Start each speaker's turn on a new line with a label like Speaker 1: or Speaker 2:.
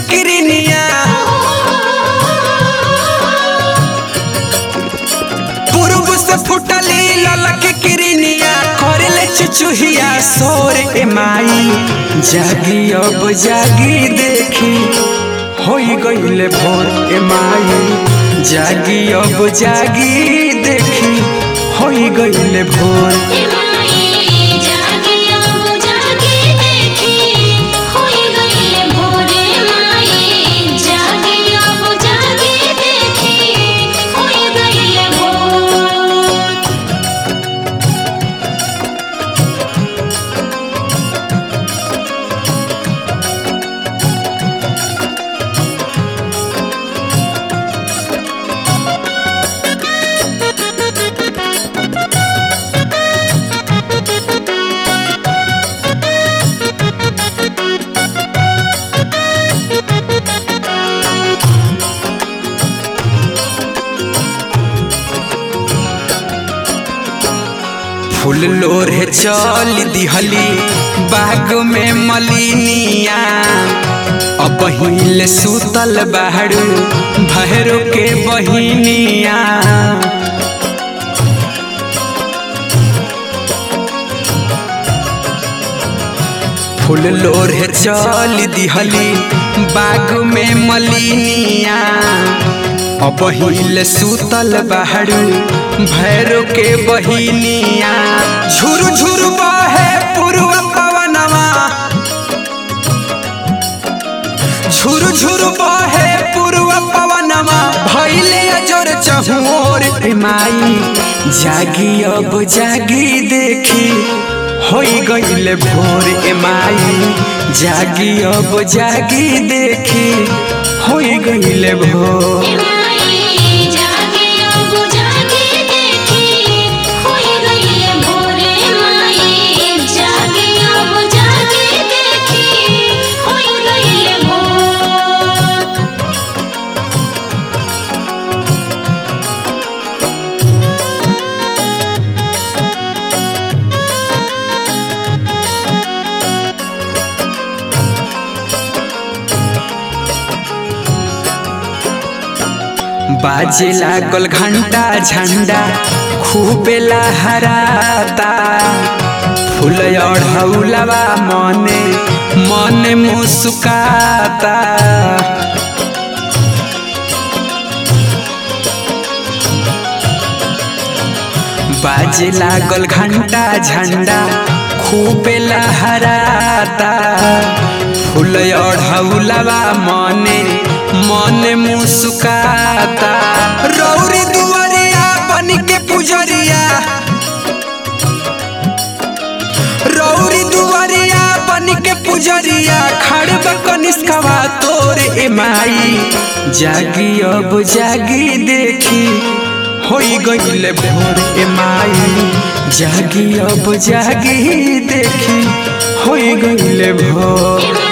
Speaker 1: किरनिया पूर्व से फुटली ललक किरनिया करले चुचुहिया सोर ए माई जागी अब जागी देखी होई गईले भोर ए माई जागी अब जागी देखी होई गईले भोर
Speaker 2: माई जागी अब जागी देखी होई गईले भोरे माई जागी अब जागी देखी होई गईले भोर
Speaker 1: फूल लोरे चल दिहली बाग में मलिनिया अब हिले सुतल बाड़ू भैरो के बहिनिया फूल लोरे चल दिहली बाग में मलिनिया अब हिले सुतल बाड़ू भैरो के बहिनिया झुर झुर बहे पूर्व पवनवा झुर झुर बहे पूर्व पवनवा भैले अजोर चहोर ए माई जागी अब जागी देखी होई गईले भोर ए माई जागी अब जागी देखी होई गईले भोर
Speaker 2: माई जागी अब जागी देखी होई गईले भोरे माई जागी अब जागी देखी होई गईले भोर
Speaker 1: बाजे लागल घंटा झंडा खूबे लहराता फूल अढ़ौलवा मने मने मुस्काता बाजे लागल घंटा झंडा खूबे लहराता फूल अढ़ौलवा मने मने मुस्काता रौरी दुआरिया बन के पुजरिया रौरी दुआरिया बन के पुजरिया खड़ब कनिष्कवा तोर ए माई जागी अब जागी देखी होई गईले भोर ए माई जागी अब जागी देखी होई गईले भोर